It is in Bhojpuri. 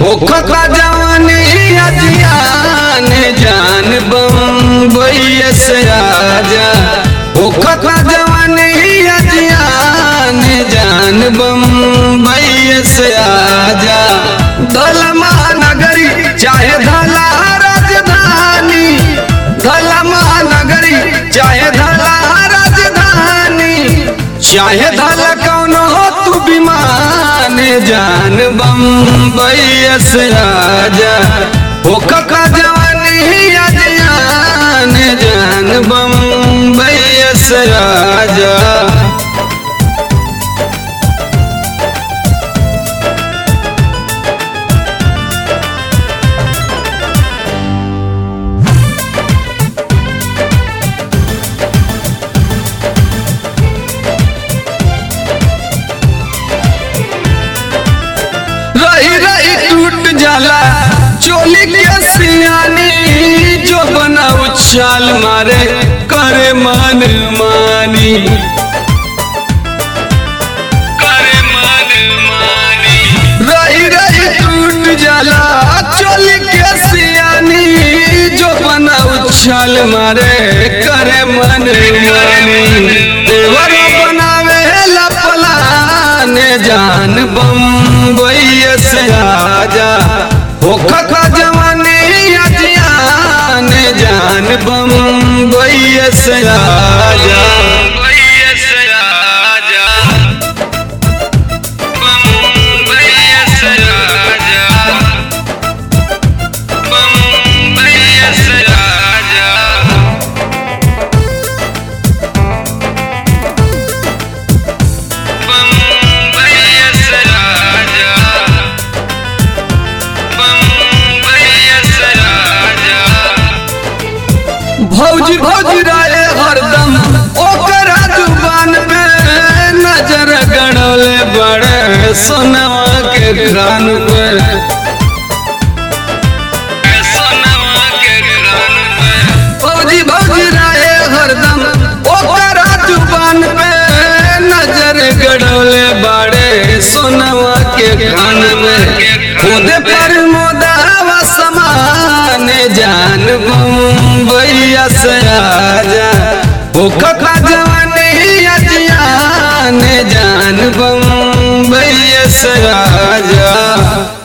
होखता जवानी अजियान जान बम्बई से आजा होखता जवानी अजियान जान बम्बई से आजा दल महानगरी चाहे धला राजधानी धल महानगरी चाहे धला राजधानी चाहे धल कौनो हो तू विमान जान बम्बई से आजा होख का जवानी अजियान जान बम्बई से आजा रही रही टूट जाला चोली के सियानी जो बना उछाल मारे करे मन मानी करे मन मानी रही रही टूट जाला चोली के सियानी जो बना उछाल मारे करे मन मानी देवर बनावे लपलान जान बम्बई से आजा होख का जवानी अजियान जान बम्बई से आजा भौजी भौजी राय हरदम ओकरा जुबान पे नजर गड़ले बड़े सोनवा के कान पे भौजी भौजी राय हरदम ओकरा जुबान पे नजर गड़ले बड़े सोनवा के कान में खुद पर मोदावा समान जान बम्बैया से आजा भूख का जवानी अजियान जान बम्बैया से आजा